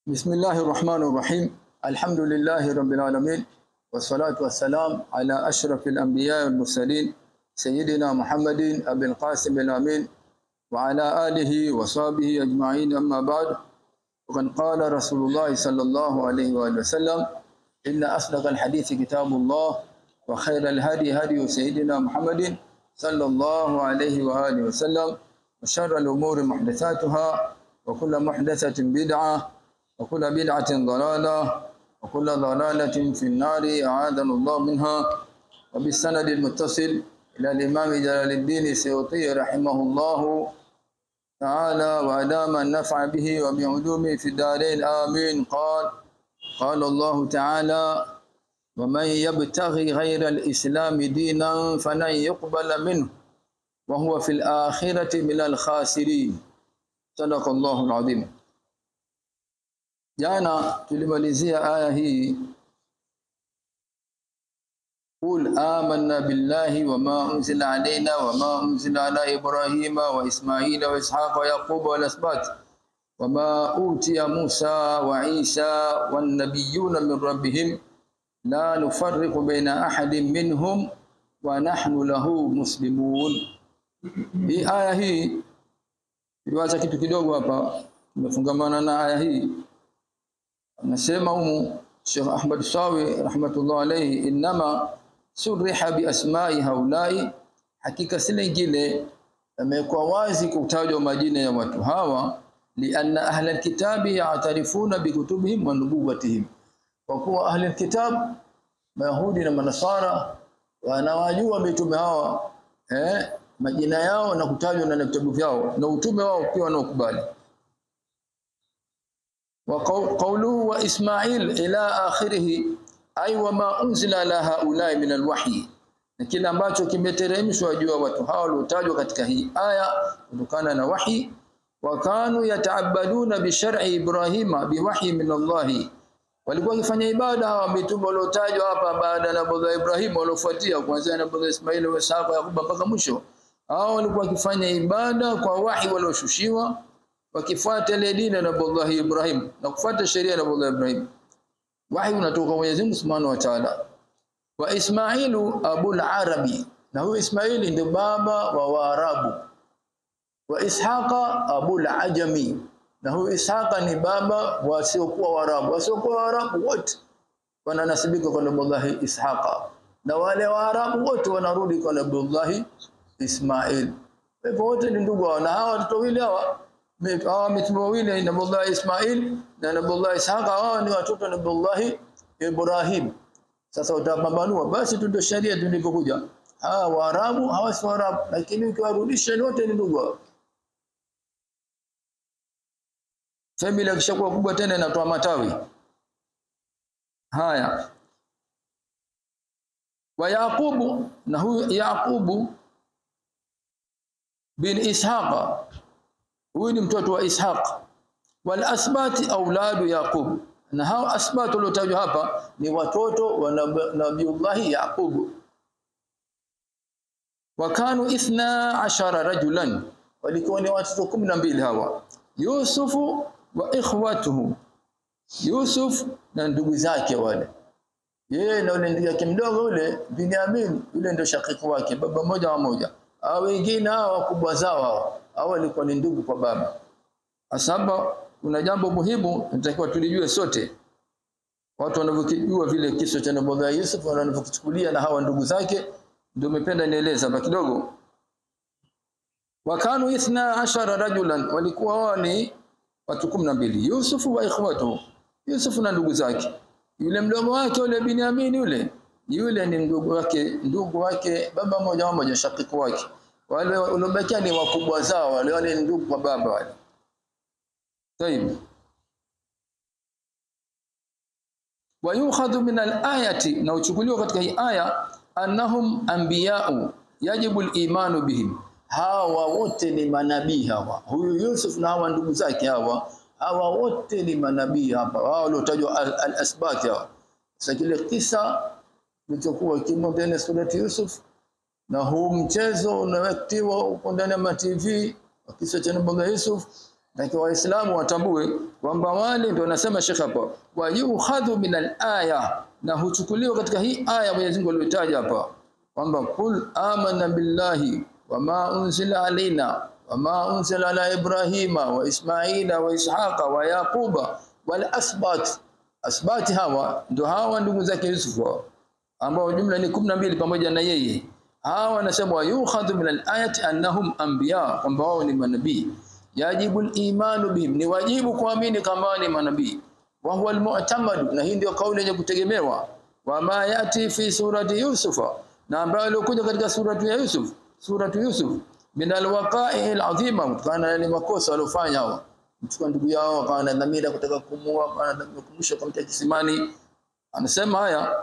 بسم الله الرحمن الرحيم الحمد لله رب العالمين والصلاة والسلام على أشرف الأنبياء والمرسلين سيدنا محمد أبي القاسم الأمين وعلى آله وصحبه أجمعين أما بعد وقد قال رسول الله صلى الله عليه وآله وسلم إن أصدق الحديث كتاب الله وخير الهدي هدي سيدنا محمد صلى الله عليه وآله وسلم وشر الأمور محدثاتها وكل محدثة بدعة وكل بدعة ضلالة وكل ضلالة في النار أعاذنا الله منها وبالسند المتصل إلى الإمام جلال الدين السيوطي رحمه الله تعالى وأدام النفع به وبعلومه في الدارين آمين قال قال الله تعالى ومن يبتغي غير الإسلام دينا فلن يقبل منه وهو في الآخرة من الخاسرين صدق الله العظيم jana tulimalizia aya hii قل آمنا بالله وما أنزل علينا وما أنزل على إبراهيم وإسماعيل وإسحاق ويعقوب والأسباط وما أوتي موسى وعيسى والنبيون من ربهم لا نفرق بين أحد منهم ونحن له مسلمون hii aya hii iliwacha kitu kidogo hapa tumefungamana na aya hii anasema humu Sheikh Ahmad Sawi rahmatullah alayhi inma suriha bi asma'i haulai hakika si lingine amekuwa wazi kutajwa majina ya watu hawa lianna ahla alkitabi ya'tarifuna bikutubihim wa nubuwatihim kwa kuwa ahli alkitab mayahudi na manasara wanawajua mitume hawa eh majina yao na kutajwa na vitabu vyao na utume wao pia wanaokubali وقوله وإسماعيل إلى آخره أي وما أنزل على هؤلاء من الوحي na kile ambacho kimeteremshwa juu ya watu hao waliotajwa katika hii aya kutokana na wahi wakanu yataabaduna bi shar'i ibrahima bi wahyi min Allah walikuwa wakifanya ibada hawa mitume waliotajwa hapa baada ya nabii Ibrahim waliofuatia kuanzia nabii Ismail wa Isaka Yakuba mpaka mwisho hao walikuwa wakifanya ibada kwa wahi walioshushiwa wakifuata ile dini ya Nabii Ibrahim na kufuata sheria ya Nabii Ibrahim wahi unatoka kwa Mwenyezi Mungu Subhanahu wa Ta'ala wa Ismailu abul arabi na huyo Ismaili ndio baba wa Waarabu wa Ishaqa abul ajami na huyo Ishaqa ni baba wasiokuwa Waarabu wasiokuwa Waarabu wote wananasibika kwa Nabii Ishaqa na wale Waarabu wote wanarudi kwa Nabii Ismail hivyo wote ni ndugu na hawa watoto wawili hawa hawa mitume wawili Nabii Ismail na Nabii Ishaq hawa ni watoto Nabii Ibrahim sasa utapambanua basi tu ndio sharia tulivyokuja hawa waarabu hawa si waarabu lakini ukiwarudisha wote ni ndugu familia kishakuwa kubwa tena inatoa matawi haya wa Yaqubu na huyu Yaqubu bin Ishaqa huyu ni mtoto wa Ishaq wal asbati auladu Yaqub na hao asbati waliotajwa hapa ni watoto wa Nabiullah Yaqub wakanu ithna ashara rajulan walikuwa ni watoto kumi na mbili hawa Yusufu wa ikhwatuhu Yusuf na ndugu zake wale yeye na yule ndugu yake mdogo yule Binyamin yule ndio shakiki wake baba moja wa moja hao wengine hao wakubwa zao hao hao walikuwa ni ndugu kwa baba asaba kuna jambo muhimu natakiwa tulijue sote watu wanavyojua vile kisa cha Nabii Yusuf wanavyokichukulia na hawa ndugu zake ndio nimependa nieleza hapa kidogo wakanu ithna ashara rajulan walikuwa wao ni watu 12 Yusuf wa ikhwatu Yusuf na ndugu zake yule mdogo wake yule Binyamin yule yule ni ndugu wake ndugu wake baba moja mmoja shakiki wake wale waliobakia ni wakubwa zao wale wale ndugu kwa baba wale طيب ويؤخذ من الآية na uchukuliwa katika hii aya annahum anbiya'u yajibu al-imanu bihim hawa wote ni manabii hawa huyu Yusuf na hawa ndugu zake hawa hawa wote ni manabii hapa wao waliotajwa al-asbat hawa sasa kile kisa kilichokuwa kimo ndani ya surati Yusuf na huu mchezo unawektiwa uko ndani ya TV kisa cha Nabii Yusuf lakini waislamu watambue kwamba wale ndio nasema Sheikh hapa wa yukhadhu min al-aya na huchukuliwa katika hii aya Mwenyezi Mungu aliyotaja hapa kwamba kul amanna billahi wama unzila alaina wama unzila ala ibrahima wa ismaila wa ishaqa wa yaquba wal asbat asbati hawa ndio hawa ndugu zake Yusuf ambao jumla ni 12 pamoja na yeye hawa wanasema yukhadhu min al-ayati annahum anbiya kwamba wao ni manabii yajibu al-imanu bihim ni wajibu kuamini kama ni manabii wa huwa al-mu'tamad na hii ndio kauli yenye kutegemewa wa ma yati fi surati yusufa na ambayo ilikuja katika suratu ya Yusuf suratu Yusuf min al-waqa'i al-azima kutokana na makosa waliofanya hao mchukua ndugu yao akawa na dhamira kutaka kumua akawa na dhamira kumsha kumtia kisimani anasema haya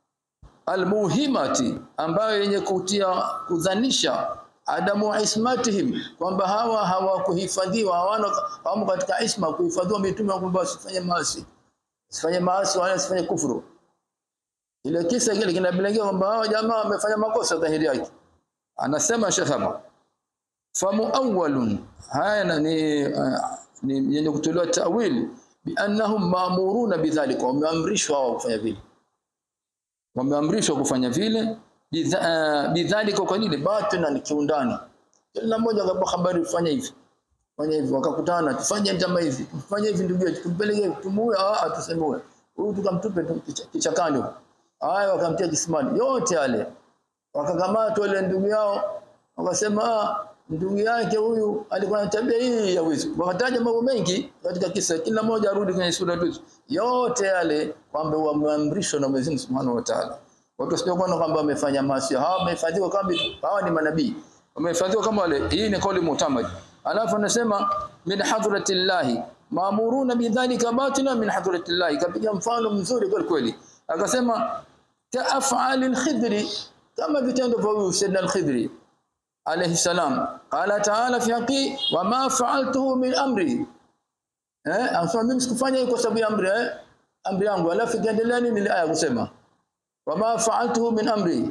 almuhimati ambayo yenye kutia kudhanisha adamu ismatihim kwamba hawa hawakuhifadhiwa hawana hawamo katika isma kuhifadhiwa mitume kwamba wasifanye maasi wasifanye maasi wala wasifanye kufuru ile kisa kile kinabilengea kwamba hawa jamaa wamefanya makosa dhahiri yake anasema Sheikh hapa famu awwalun haya ni uh, ni yenye kutolewa tawil bi annahum ma'muruna bidhalika wameamrishwa wao kufanya vile wameamrishwa kufanya vile bidhalika kwa nini batina ni kiundani kila mmoja akapa habari fanya hivi fanya hivi wakakutana tufanye njama hivi tufanye hivi ndugu yetu tumpeleke tumuue ah tusemue huyu tukamtupe kichakani haya wakamtia kisimani yote yale wakakamata wale ndugu yao wakasema ndugu yake huyu alikuwa na tabia hii ya wizi wakataja mambo mengi katika kisa kila mmoja arudi kwenye sura tu yote yale kwamba wameamrishwa na Mwenyezi Mungu Subhanahu wa Ta'ala watu wasije kuona kwamba wamefanya maasi hawa wamehifadhiwa kama hawa ni manabii wamehifadhiwa kama wale hii ni kauli mutamad alafu anasema min hadratillahi maamuruna bidhalika batina min hadratillahi kapiga mfano mzuri kweli kweli akasema kaaf'alil khidri kama vitendo vya huyu Sayyidina al-Khidri alayhi salam qala ta'ala fi haqi wa ma fa'altuhu min amri eh anasema mimi sikufanya kwa sababu ya amri eh amri yangu alafu kiendelea nini ile aya kusema wa ma fa'altuhu min amri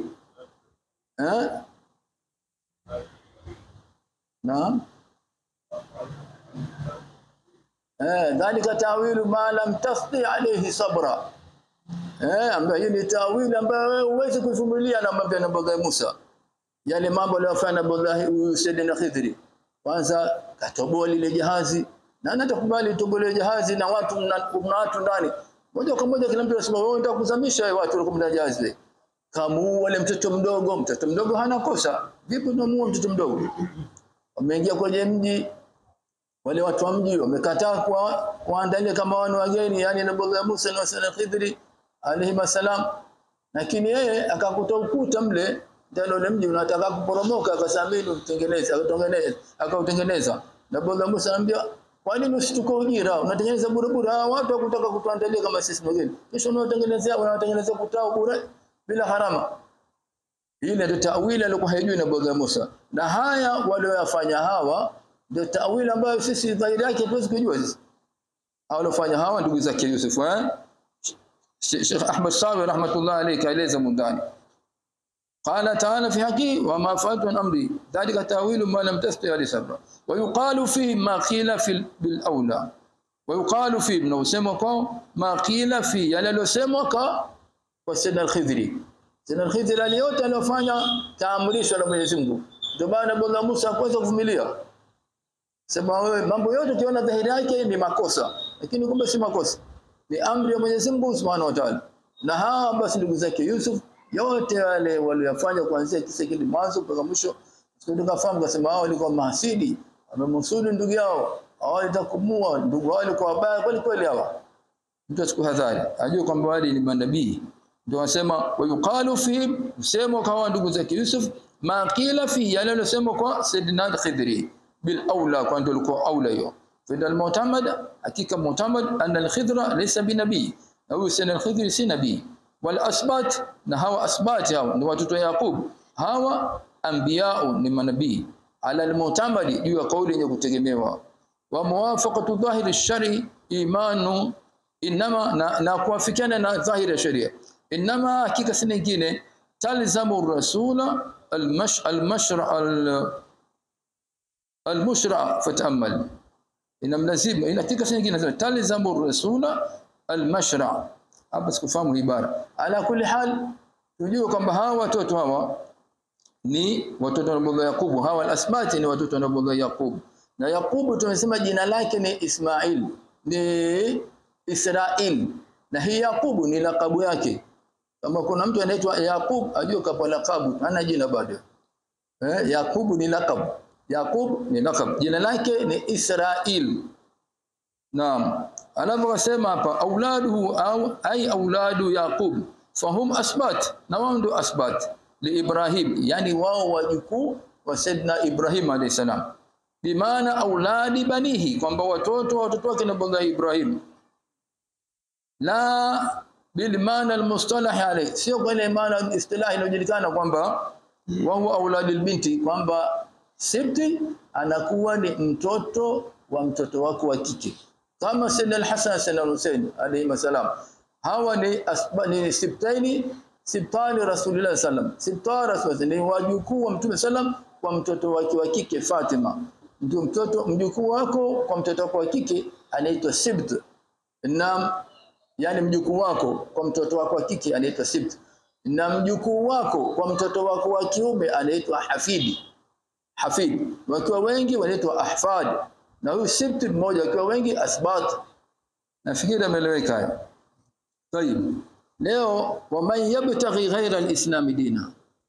eh naam eh dhalika ta'wilu ma lam tasti alayhi sabra eh ambayo ni ta'wili ambayo wewe huwezi kuvumilia na mambo ya Nabii Musa yale mambo aliyofanya Nabii Sayyidina Khidri kwanza katoboa lile jahazi na anatakubali tobolewe jahazi na watu na watu ndani moja kwa moja kila mtu anasema wewe unataka kuzamisha watu walikuwa ndani jahazi kamu wale mtoto mdogo mtoto mdogo hana kosa vipi unamuua mtoto mdogo wameingia kwenye mji wale watu wa mji wamekataa kwa kuandalia kama wana wageni yani Nabii Musa na Sayyidina Khidri alayhi salam lakini yeye akakuta ukuta mle ndio ule mji unataka kuporomoka akasamini utengeneze akatengeneza akautengeneza na bwana Musa anambia kwa nini usituko ujira unatengeneza bure bure hawa watu wakutaka kutuandalia kama sisi wageni kisha unawatengenezea unawatengenezea kutao bure bila harama ile ndio tawili alikuwa haijui na bwana Musa na haya walioyafanya hawa ndio tawili ambayo sisi dhahiri yake tuwezi kujua sisi hawalofanya hawa ndugu zake Yusuf eh Sheikh Ahmad Sawi rahmatullah alayhi kaeleza mundani قال تعالى في حقي وما فعلت من امري ذلك تاويل ما لم تستطع عليه صبرا ويقال فيه ما قيل في بالاولى ويقال فيه من وسمك ما قيل في yale losemwa kwa Sayyid al-Khidri Sayyid al-Khidri aliyote aliyofanya taamrishwa na Mwenyezi Mungu ndio maana Bwana Musa hakuweza kuvumilia sema wewe mambo yote ukiona dhahiri yake ni makosa lakini kumbe si makosa ni amri ya Mwenyezi Mungu Subhanahu wa Ta'ala na hawa basi ndugu zake Yusuf yote wale waliyofanya kuanzia kisa kile mwanzo mpaka mwisho tukafahamu kasema hao walikuwa mahasidi wamemsudu ndugu yao hawalitakumua ndugu wao walikuwa wabaya kweli kweli hawa mtu asikuhadhari ajue kwamba wale ni manabii ndio wasema wayuqalu fi msemo kwa ndugu zake Yusuf ma qila fi yale aliyosema kwa Sayyidina Khidri bil aula kwa ndio alikuwa aula hiyo fidal mu'tamad hakika mu'tamad anna al-khidra laysa binabii na huyu Sayyidina Khidri si nabii wal asbat na hawa asbat hawa ni watoto Yaqub hawa anbiyao ni manabii ala al-mu'tamadi juu ya kauli yenye kutegemewa wa muwafaqatu dhahiri shari imanu inama na, na kuafikiana na dhahiri ya sharia inama hakika si nyingine talzamu rasula al-mash al-mashra al-mushra fatamal inamlazimu inatika nyingine nasema talzamu rasula almashra hapa sikufahamu ibara ala kulli hal tujue kwamba hawa watoto hawa ni watoto wa Nabii Yakubu hawa alasbati ni watoto wa Nabii Yakubu na Yakubu tumesema jina lake ni Ismail ni Israel na hii Yakubu ni lakabu yake kama kuna mtu anaitwa Yakub ajue kapo lakabu hana jina bado eh Yakubu ni lakabu Yakub ni lakabu jina lake ni Israel naam anavyosema hapa auladuhu au ai auladu Yaqub fahum asbat na wao ndio asbat li Ibrahim yani wao wajukuu wa Saidna Ibrahim alayhi salam bimaana auladi banihi kwamba watoto watoto wake na Ibrahim la bil maana al mustalah alayhi sio kwa ile maana istilahi inayojulikana kwamba wao auladil binti kwamba sibti anakuwa ni mtoto wa mtoto wako wa kike kama Sayyidina al-Hasan Sayyidina al-Husain alayhi salam hawa ni asbani sibtaini sibtani rasulullah sallam sibtani rasulullah ni wajukuu wa mtume sallam kwa mtoto wake wa kike Fatima ndio mtoto mjukuu wako kwa mtoto wako wa kike anaitwa sibt na yani mjukuu wako kwa mtoto wako wa kike anaitwa sibt na mjukuu wako kwa mtoto wako wa kiume anaitwa hafidi hafid wakiwa wengi wanaitwa ahfad na huyu sibt mmoja wakiwa wengi asbat nafikiri ameeleweka haya طيب leo waman yabtaghi ghaira alislam dina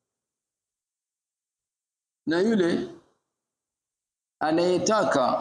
na yule anayetaka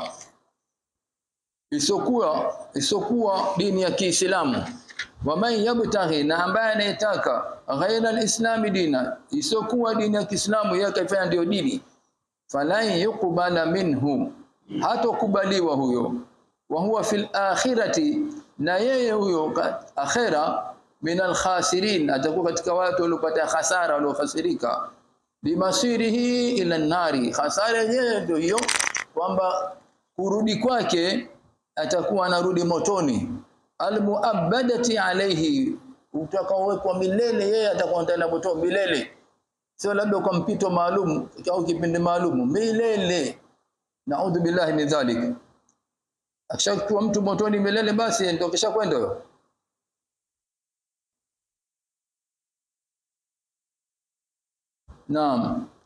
isokuwa isokuwa dini ya Kiislamu waman yabtaghi na ambaye anayetaka ghaira alislam dina isokuwa dini ya Kiislamu yeye kaifanya ndio dini falan yuqbala minhu hatokubaliwa huyo wa huwa fil akhirati na yeye huyo akhira min alkhasirin atakuwa katika watu waliopata hasara waliokhasirika bimasirihi ila nari hasara yenyewe ndio hiyo kwamba kurudi kwake atakuwa anarudi motoni almuabadati alayhi utakaowekwa milele yeye atakuwa ndani moto milele sio labda kwa mpito maalum au kipindi maalum milele naudhu billahi min dhalik akishakuwa mtu motoni milele basi ndio kisha kwenda huyo Naam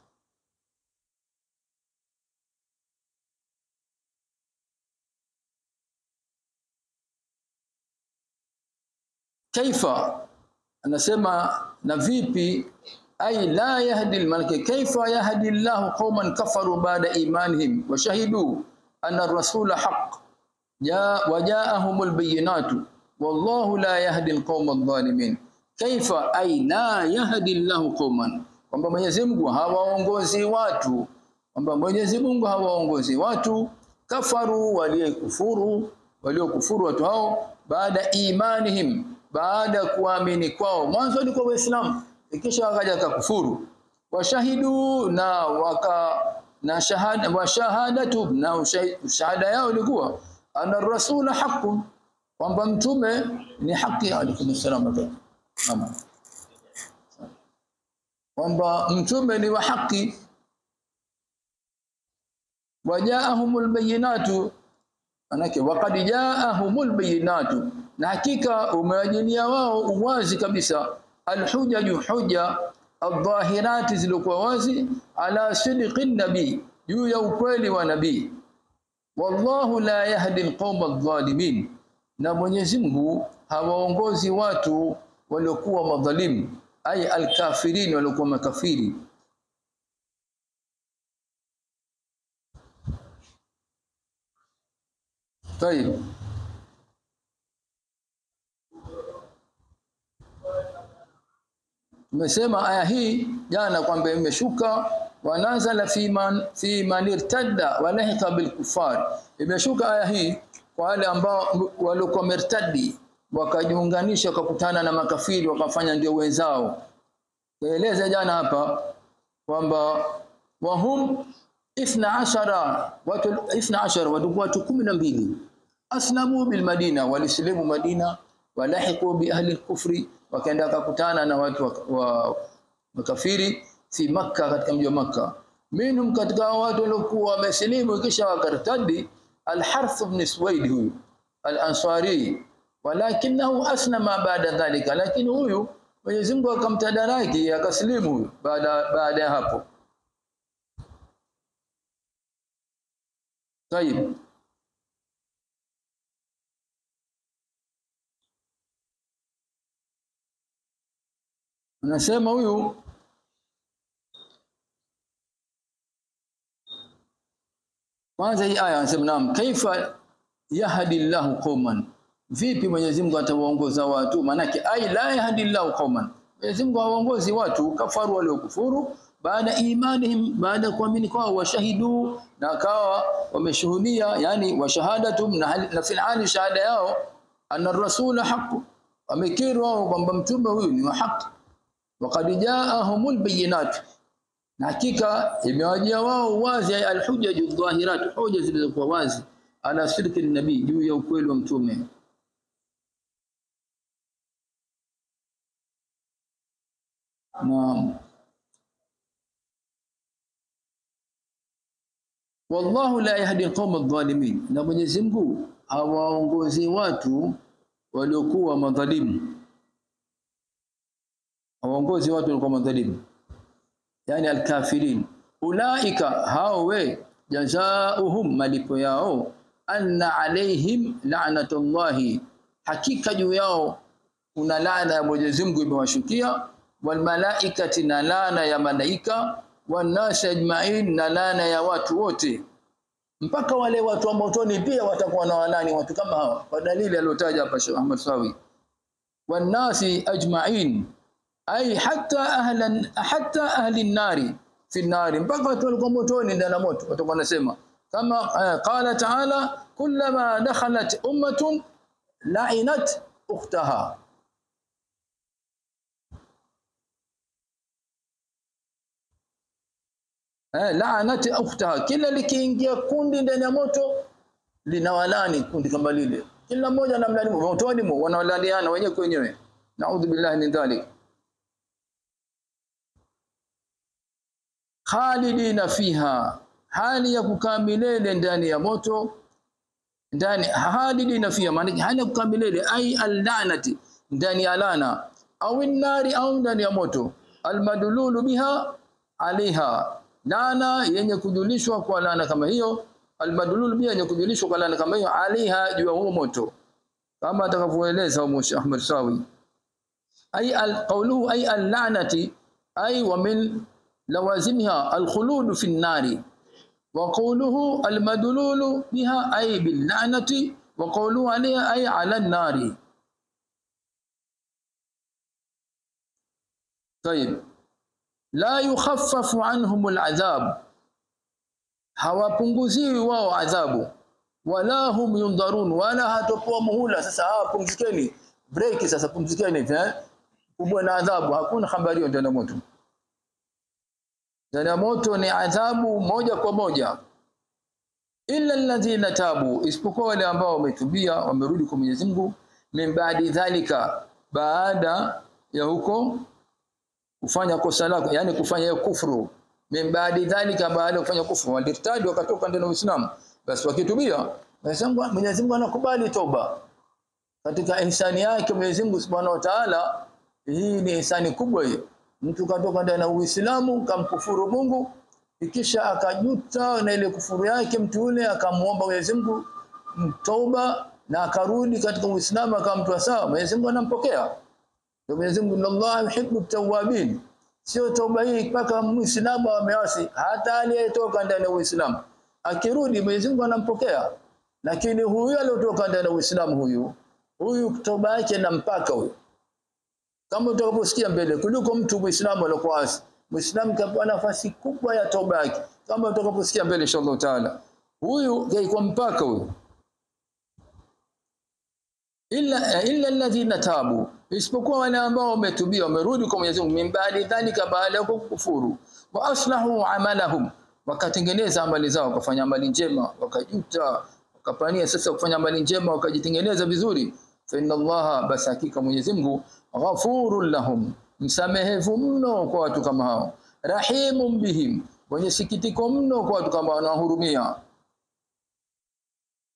kaifa anasema na vipi ay la yahdi almalaka kaifa yahdi Allah qauman kafaru ba'da imanihim wa shahidu anna ar-rasula haqq ja wajaahum albayinatu wallahu la yahdi alqauma adh-dhalimin kaifa ay la yahdi Allah qauman kwamba Mwenyezi Mungu hawaongozi watu kwamba Mwenyezi Mungu hawaongozi watu kafaru waliokufuru waliokufuru watu hao baada imanihim baada kuamini kwao mwanzo walikuwa waislamu ikisha wakaja kufuru washahidu na waka na shahada wa shahadatu na shahada yao ilikuwa ana rasula haqqun kwamba mtume ni haki alaykum assalam kwamba mtume ni wa haki wajaahumul bayinatu manake waqad jaahumul bayinatu na hakika umewajilia wao uwazi kabisa alhujaju hujja adh-dhahirati zilikuwa wazi ala sidqi nabii juu ya ukweli wa nabii wallahu la yahdi alqawma adh-dhalimin na Mwenyezi Mungu hawaongozi watu waliokuwa madhalimu ay alkafirin waliokuwa makafiri طيب Tumesema aya hii jana kwamba imeshuka wanazala fi man fi man irtadda wa lahika bil kufar imeshuka aya hii kwa wale ambao walikuwa mertadi wakajiunganisha wakakutana na makafiri wakafanya ndio wenzao Kaeleza jana hapa kwamba wahum 12 watu 12 watu watu 12 aslamu bil madina walislimu madina walahiqu bi ahli al-kufri wakaenda wakakutana na watu wa, wa makafiri fi makka katika mji wa makka minhum katika watu waliokuwa wamesilimu kisha wakartadi Al-Harth ibn Suwaid huyu Al-Ansari walakinahu aslama baada dhalika lakini huyu Mwenyezi Mungu akamtadaraki akaslimu huyu baada baada ya hapo Tayib Anasema huyu Kwanza hii aya anasema naam kaifa yahdi Allahu qauman vipi Mwenyezi Mungu atawaongoza watu manake ai la yahdi Allahu qauman Mwenyezi Mungu hawaongozi watu kafaru waliokufuru baada imanihim baada kuamini kwao washahidu na kawa wameshuhudia yani washahadatum na, na fil hali shahada yao anna rasula haqq wamekiri wao kwamba mtume huyu ni wa haki waqad jaahumul bayinat na hakika imewajia wao wazi alhujjaju dhahirat hoja zilizokuwa wazi ala sirki nabii juu ya ukweli wa mtume naam wallahu la yahdi alqawm adh-dhalimin na Mwenyezi Mungu hawaongozi watu waliokuwa madhalimu hawaongozi watu waliokuwa madhalimu yani alkafirin ulaika hao we jazaohum malipo yao anna alaihim la'natullahi hakika juu yao kuna laana ya Mwenyezi Mungu imewashukia wal malaikati na laana ya malaika wanasi ajma'in na laana ya watu wote mpaka wale watu wa motoni pia watakuwa na walani watu kama hawa kwa dalili aliyotaja hapa Sheikh Ahmad Sawi wanasi ajma'in ay hatta ahlan hatta ahli nari fi nari mpaka watu walikuwa motoni ndani ya moto watakuwa wanasema kama uh, qala ta'ala kullama dakhalat ummatun la'inat ukhtaha eh la'anat ukhtaha kila likiingia kundi ndani ya moto linawalani kundi kama lile kila mmoja anamlani motoni mo wanawalaniana wenyewe kwa wenyewe naudhu billahi min dhalik khalidina fiha hali ya kukaa milele ndani ya moto ndani halidina fiha maana hali ya kukaa milele ai allanati ndani ya lana au nari au ndani ya moto almadlulu biha alaiha lana yenye kujulishwa kwa lana kama hiyo almadlulu biha yenye kujulishwa kwa lana kama hiyo alaiha juu ya huo moto kama atakavyoeleza Sheikh Ahmad Sawi ai alqawluhu ai allanati ai wa min لوازمها الخلود في النار وقوله المدلول بها أي باللعنة وقوله عليها أي على النار طيب لا يخفف عنهم العذاب hawapunguziwi wao adhabu wala hum yundharun wala hatopoa muhula sasa hawa pumzikeni break sasa pumzikeni eh kubwa na adhabu hakuna habari ndani ya moto ndani ya moto ni adhabu moja kwa moja illa alladhina tabu isipokuwa wale ambao wametubia wamerudi kwa Mwenyezi Mungu min baadi dhalika baada ya huko kufanya kosa lako yani kufanya hiyo kufuru min baadi dhalika baada ya kufanya kufuru walirtadi wakatoka ndani ya Uislamu basi wakitubia Mwenyezi Mungu anakubali toba katika ihsani yake Mwenyezi Mungu Subhanahu wa Ta'ala hii ni ihsani kubwa hiyo mtu katoka ndani ya Uislamu kamkufuru Mungu ikisha akajuta na ile kufuru yake mtu yule akamuomba Mwenyezi Mungu toba na akarudi katika Uislamu akamtoa sawa Mwenyezi Mungu anampokea ndio Mwenyezi Mungu Allah yuhibbu tawabin sio toba hii mpaka Muislamu ameasi hata aliyetoka ndani ya Uislamu akirudi Mwenyezi Mungu anampokea lakini huyu aliyotoka ndani ya Uislamu huyu huyu toba yake na mpaka huyu kama utakaposikia mbele kuliko mtu Muislamu aliyokuwa asi Muislamu kapewa nafasi kubwa ya toba yake kama utakaposikia mbele inshallah taala huyu kwa mpaka huyu illa illa alladhina tabu isipokuwa wale ambao wametubia wamerudi kwa Mwenyezi Mungu mimbali dhalika baada ya kukufuru wa aslahu amalahum wakatengeneza amali zao wakafanya amali njema wakajuta wakapania sasa kufanya amali njema wakajitengeneza vizuri fa inna allaha basi hakika Mwenyezi Mungu ghafurun lahum msamehevu mno kwa watu kama hao rahimun bihim mwenye sikitiko mno kwa watu kama wanahurumia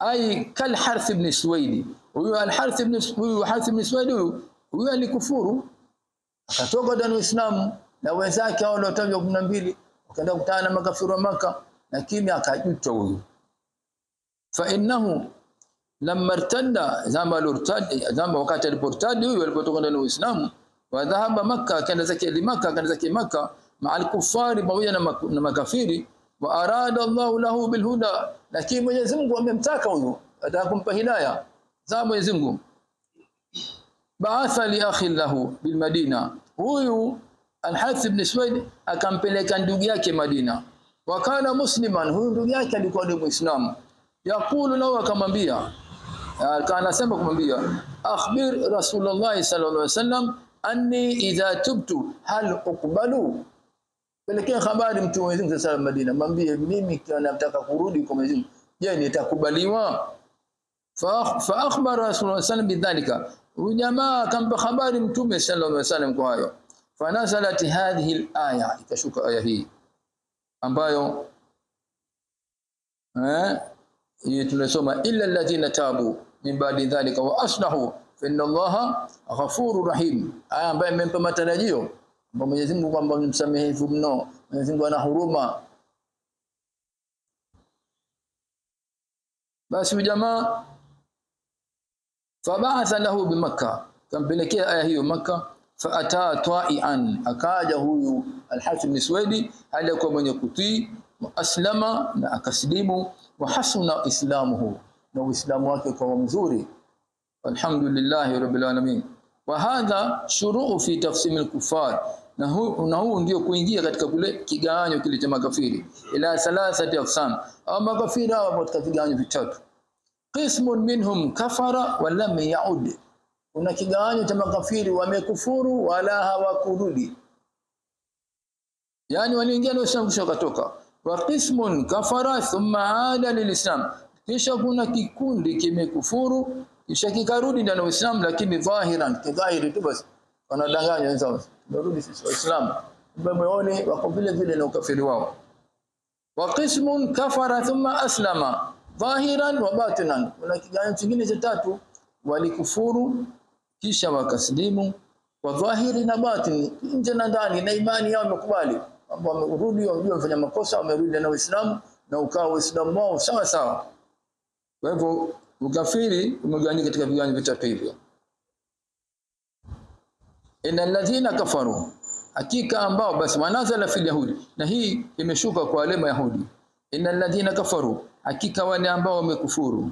ai kal harth ibn suwaidi huyu al harth ibn huyu harth ibn suwaidi huyu huyu alikufuru akatoka ndani ya Uislamu na wenzake hao waliotajwa 12 wakaenda kukutana na makafiri wa maka lakini akajuta huyu fa innahu lamma irtadda zama alirtad zama wakati aliportadi huyu alipotoka ndani ya Uislamu wa dhahaba Makka akaenda zake Makka akaenda zake Makka ma'al kuffari pamoja na, mak na makafiri wa arada Allah lahu bilhuda lakini Mwenyezi Mungu amemtaka huyu ataka kumpa hidayah za Mwenyezi Mungu baatha li akhi lahu bil Madina huyu Al-Harith ibn Suwaid akampeleka ndugu yake Madina wakana musliman huyu ndugu yake alikuwa ni muislamu yakulu lahu akamwambia anasema kumwambia akhbir rasulullah sallallahu alaihi wasallam anni idha tubtu hal uqbalu pelekea habari mtu wa Mwenyezi Mungu sallallahu Madina mwambie mimi nataka kurudi kwa Mwenyezi Mungu je nitakubaliwa fa fa akhbara rasulullah sallallahu bidhalika huyu jamaa akampa habari mtume sallallahu alaihi wasallam kwa hayo fanazalat hadhihi alaya ikashuka aya hii ambayo eh hii tunasoma illa alladhina tabu min ba'di dhalika wa aslahu fa inna allaha ghafurur rahim aya ambayo imempa matarajio kwamba Mwenyezi Mungu kwamba msamehevu mno Mwenyezi Mungu ana huruma basi jamaa fabaatha lahu bimakka kampelekea aya hiyo makka faata ta'ian akaja huyu al-Harith bin Suwaidi alikuwa mwenye kutii aslama na akasilimu wa hasuna islamuhu na uislamu wake kwa mzuri alhamdulillah rabbil alamin wa hadha shuruu fi taqsim al-kuffar na huu na huu ndio kuingia katika kule kigawanyo kile cha makafiri ila thalathati aqsam au makafiri hao katika vigawanyo vitatu qismun minhum kafara wa lam yaud kuna kigawanyo cha makafiri wamekufuru wala hawakurudi yani waliingia na Uislamu kisha wakatoka wa qismun kafara thumma ada lilislam kisha kuna kikundi kimekufuru kisha kikarudi ndani ya Uislamu lakini dhahiran kidhahiri tu basi wanadanganya wenzao tunarudi sisi waislamu moyoni wako vile vile na ukafiri wao wa qismun kafara thumma aslama dhahiran wa batinan kuna kigawanyo kingine cha tatu walikufuru kisha wakaslimu kwa dhahiri na batini nje na ndani na imani yao imekubali kwamba wamerudi wajua wamefanya makosa wamerudi na Uislamu na ukawa Uislamu wao sawa sawa kwa hivyo ukafiri umegawanyika katika vigawanyo vitatu hivyo innal ladhina kafaru hakika ambao basi manazala fil yahudi na hii imeshuka kwa wale mayahudi innal ladhina kafaru hakika wale ambao wamekufuru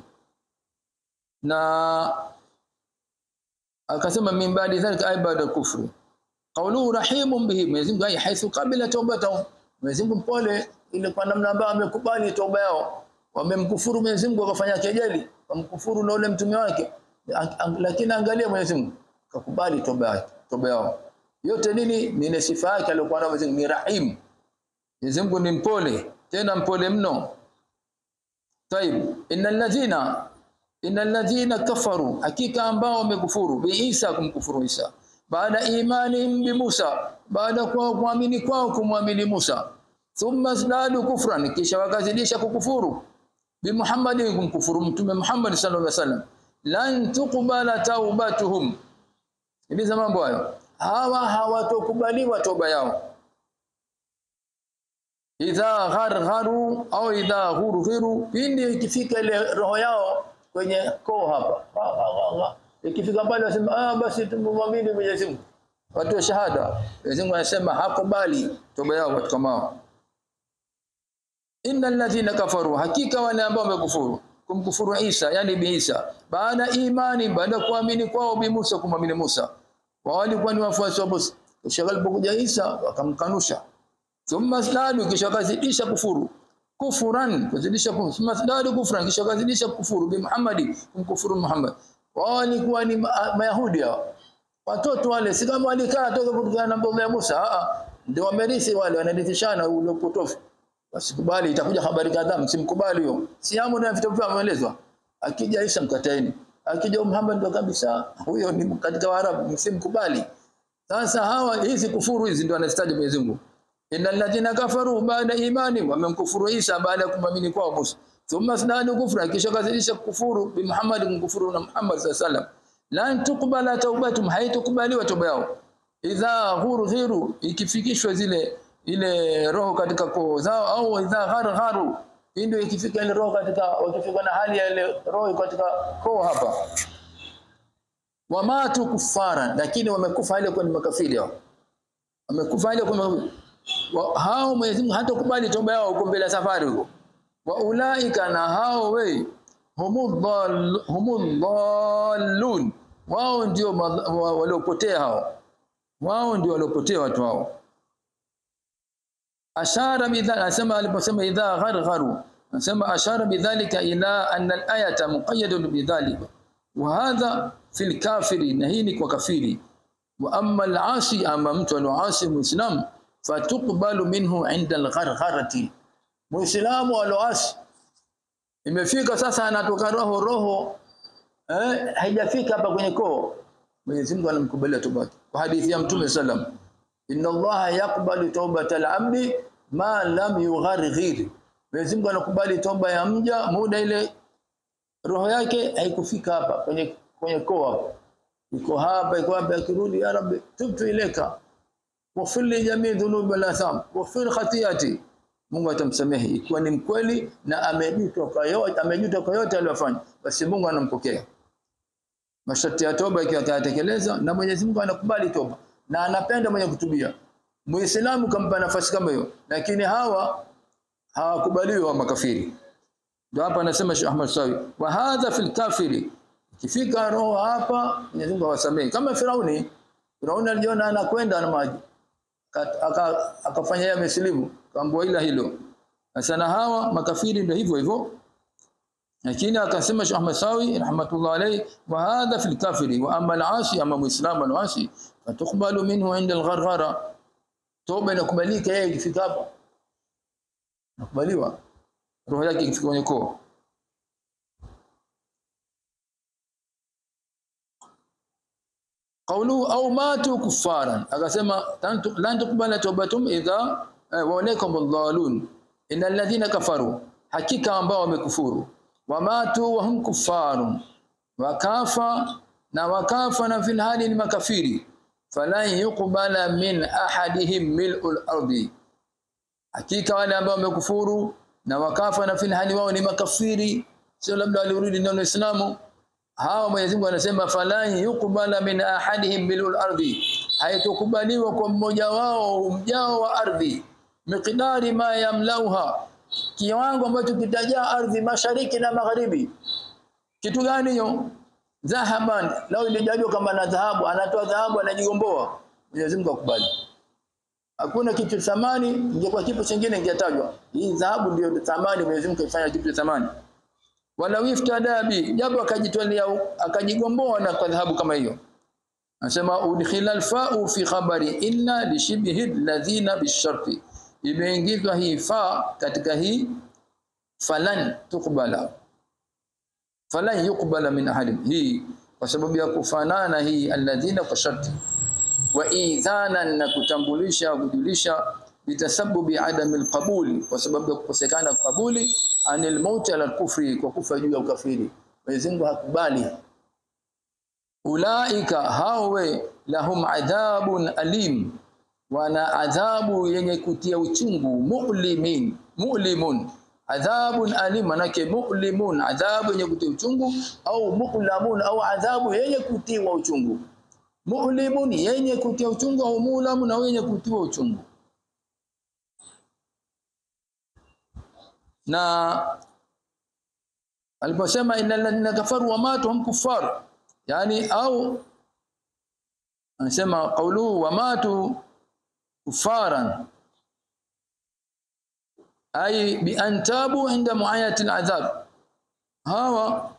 na akasema min baadi dhalika ay baada kufri qawluhu rahimun bihi Mwenyezi Mungu ay haithu qabila tawbatahum Mwenyezi Mungu mpole ile kwa namna ambayo amekubali toba yao wamemkufuru Mwenyezi Mungu akafanya kejeli wamkufuru na ule mtume wake lakini angalia Mwenyezi Mungu akakubali toba yake toba yao yote nini ni ile sifa yake aliyokuwa nayo Mwenyezi Mungu ni rahim Mwenyezi Mungu ni mpole tena mpole mno طيب innal ladhina innal ladhina kafaru hakika ambao wamekufuru bi Isa kumkufuru Isa baada imani bi Musa baada kwa kuamini kwao kumwamini Musa thumma zadu kufran kisha wakazidisha kukufuru bi Muhammadin kumkufuru mtume Muhammad sallallahu alaihi wasallam lan tuqbala taubatuhum Sikiliza mambo hayo. Hawa hawatokubaliwa toba yao. Idha ghargharu au idha ghurghiru, pindi ikifika ile roho yao kwenye koo hapa. Ikifika pale wasema ah, basi tumwamini Mwenyezi Mungu. Watu wa shahada. Mwenyezi Mungu anasema hakubali toba yao watu kama hao. Innal ladhina kafaru, hakika wale ambao wamekufuru kumkufuru Isa yani bi Isa baada imani baada kuamini kwao bi Musa kumwamini Musa wao walikuwa ni wafuasi wa Musa kisha alipokuja Isa wakamkanusha thumma zadu kisha kazidisha kufuru kufuran kuzidisha kufuru thumma zadu kufran kisha kazidisha kufuru bi Muhammadi kumkufuru Muhammad wao walikuwa ni mayahudi hao watoto wale si kama walikaa toka kutokana na mambo ya Musa a ndio wamerithi wale wanarithishana ule upotofu wasikubali itakuja habari kadhaa msimkubali huyo siamu na vitabu vya maelezo akija Isa mkataeni akija Muhammad ndo kabisa huyo ni katika Waarabu msimkubali sasa hawa hizi kufuru hizi ndio anastaji Mwenyezi Mungu innal ladhina kafaru baada imani wamemkufuru Isa baada ya kumwamini kwao Musa thumma snadu kufra kisha kazidisha kufuru bi Muhammad kufuru na Muhammad sallallahu alaihi wasallam lan tuqbala taubatum haitukubaliwa toba yao idha ghurghiru ikifikishwa zile ile roho katika koo zao au idha ghargharu ndio ikifika ile roho katika wakifika na hali ya ile roho katika koo hapa wamatu kufara lakini wamekufa ile kwa makafiri hao wamekufa ile kwa hao Mwenyezi Mungu hatakubali toba yao huko mbele safari huko wa ulaika na hao we humudhallun wao ndio waliopotea hao wao ndio waliopotea watu hao ashara bidhalika anasema aliposema idha ghargharu anasema ashara bidhalika ila anna al-ayata muqayyadun bidhalika wa hadha fil kafiri na hii ni kwa kafiri wa amma al-asi ama mtu aloasi muislam fatuqbalu minhu inda al-ghargharati muislamu aloasi imefika sasa anatoka roho roho eh haijafika hapa kwenye koo Mwenyezi Mungu anamkubalia toba kwa hadithi ya Mtume sallam inna Allaha yaqbalu tawbatal abdi ma lam yugharghir Mwenyezi Mungu anakubali toba ya mja muda ile roho yake haikufika hapa kwenye kwenye koo hapo iko hapa iko hapa akirudi ya rabbi tubtu ileka waghfir li jami' dhunubi wal atham waghfir khati'ati Mungu atamsamehe ikiwa ni mkweli na amejuta kwa yote amejuta kwa yote aliyofanya basi Mungu anampokea masharti ya toba ikiwa atatekeleza na Mwenyezi Mungu anakubali toba na anapenda mwenye kutubia Muislamu kampa nafasi kama hiyo lakini hawa hawakubaliwi wa makafiri ndio hapa anasema Sheikh Ahmad Sawi wa hadha fil kafiri ikifika roho hapa Mwenyezi Mungu awasamehe kama Firauni Firauni alijiona anakwenda na maji akafanya yeye amesilimu kaambua ila hilo sasa na hawa makafiri ndio hivyo hivyo lakini akasema Sheikh Ahmad Sawi rahmatullah alayhi wa hadha fil kafiri wa amma al-asi amma muislam al-asi fatukbalu minhu inda al-gharghara toba inakubalika yeye ikifika hapa nakubaliwa roho yake ikifika kwenye koo qawlu au matu kuffaran akasema lan tuqbala tawbatum idha wa alaykum adh-dhalun innal ladhina kafaru hakika ambao wamekufuru wamatu wa hum kuffarun wakafa na wakafa na fil hali ni makafiri falan yuqbala min ahadihim mil'ul ardi hakika wale ambao wamekufuru na wakafa na fil hali wao ni makafiri sio labda walirudi ndani ya Uislamu hawa Mwenyezi Mungu anasema falan yuqbala min ahadihim mil'ul ardi haitokubaliwa kwa mmoja wao mjao wa ardhi miqdari ma yamlauha kiwango ambacho kitajaa ardhi mashariki na magharibi kitu gani hiyo dhahaban lao ilijaliwa kama na dhahabu anatoa dhahabu anajigomboa Mwenyezi Mungu akubali hakuna kitu thamani ingekuwa kitu kingine ingetajwa hii dhahabu ndio thamani Mwenyezi Mungu kaifanya kitu thamani wala wiftada bi japo akajitwalia akajigomboa na kwa dhahabu kama hiyo anasema udkhila alfa'u fi khabari illa li shibhi alladhina bisharti imeingizwa hii fa katika hii falan tukbala falan yukbala min ahadin hii kwa sababu ya kufanana hii alladhina kwa sharti wa idhanan na kutambulisha kujulisha bitasabubi adami alqabul kwa sababu ya kukosekana kabuli anil maut ala kufri kwa kufa juu ya ukafiri Mwenyezi Mungu hakubali ulaika hawe lahum adhabun alim wana adhabu yenye kutia uchungu mu'limin mu'limun adhabun alim manake mu'limun adhabu yenye kutia uchungu au mu'lamun au adhabu yenye kutiwa uchungu mu'limun yenye kutia uchungu au mu'lamun au yenye kutiwa uchungu na aliposema innal ladhina kafaru wa matu hum kuffar yani au anasema qawluhu wa matu kuffaran ay bi an tabu inda muayati al'adhab hawa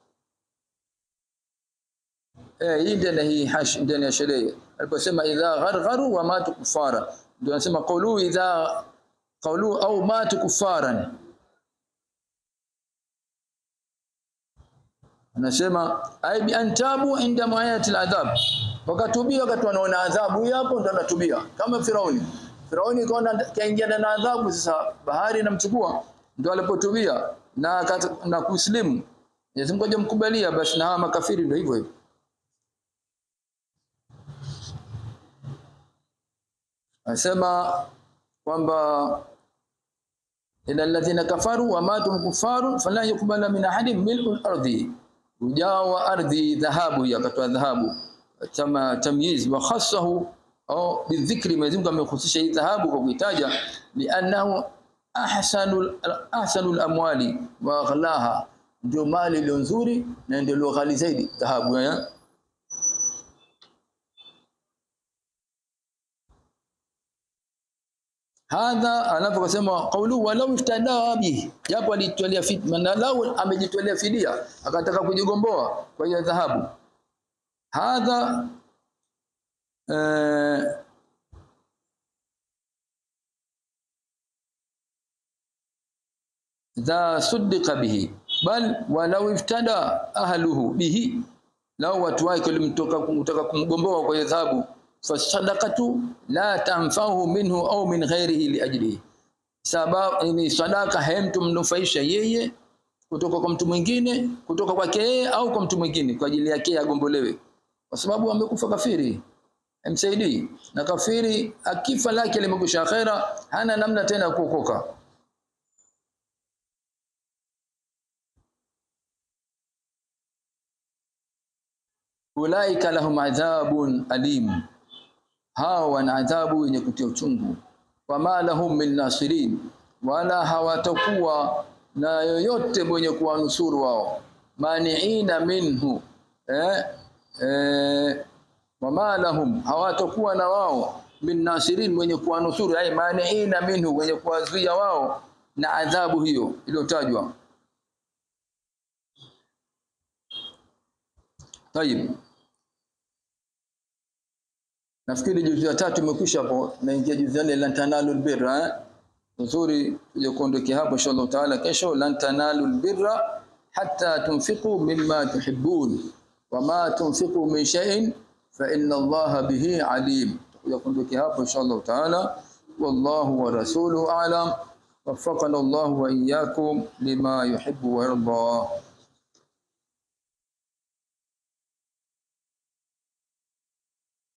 eh hii ndio hii hash ndani ya sheria aliposema idha ghargharu wa matu kuffara ndio anasema qawluhu idha qawluhu au matu kuffaran anasema ay bi antabu inda muayati al'adhab wakatubia wakati wanaona adhabu hapo ndo anatubia kama Firauni Firauni kaona kaingia na adhabu sasa bahari inamchukua ndio alipotubia na kat- na kuslimu Mwenyezi Mungu hajamkubalia basi na hawa makafiri ndio hivyo hivyo anasema kwamba ila alladhina kafaru wa matum kufaru fala yuqbala min ahadin mil'ul ardi ujao wa ardhi dhahabu yakatoa dhahabu kama tamyiz wa khassahu au bidhikri Mwenyezi Mungu amehusisha hii dhahabu kwa kuitaja li'annahu ahsanul ahsanul amwali wa aghlaha ndio mali iliyo nzuri na ndio iliyo ghali zaidi dhahabu eh? hadha anaposema qawlu walau iftada bihi japo alitolea fidia na lau amejitolea fidia akataka kujigomboa kwa hiyo dhahabu hadha eh, dha suddiqa bihi bal walau iftada ahluhu bihi lau watu wake walimtoka kutaka kumgomboa kwa hiyo dhahabu fasadaqatu la tanfahu minhu au min ghairihi liajlihi sababu ni sadaka haimtumnufaisha yeye kutoka kwa mtu mwingine kutoka kwake yeye au kwa mtu mwingine kwa ajili yake agombolewe kwa sababu amekufa kafiri msaidii na kafiri akifa lake limekwisha akhera hana namna tena ya kuokoka ulaika lahum adhabun alim hawa wana adhabu yenye kutia uchungu wama lahum min nasirin wala hawatakuwa na yoyote mwenye kuwanusuru wao maniina minhu eh, eh, wama lahum hawatakuwa na wao min nasirin mwenye kuwanusuru ay maniina minhu mwenye kuwazuia wao na adhabu hiyo iliyotajwa Tayib. Nafikiri juzu ya tatu imekwisha hapo naingia juzu ya nne lan tanalul birra eh? Nzuri tuje kuondokea hapo inshallah taala kesho lan tanalul birra hatta tunfiqu mimma tuhibbun wama tunfiqu min shay'in fa inna Allaha bihi alim. Tuje kuondokea hapo inshallah taala wallahu wa rasuluhu a'lam وفقنا الله وإياكم لما يحب ويرضى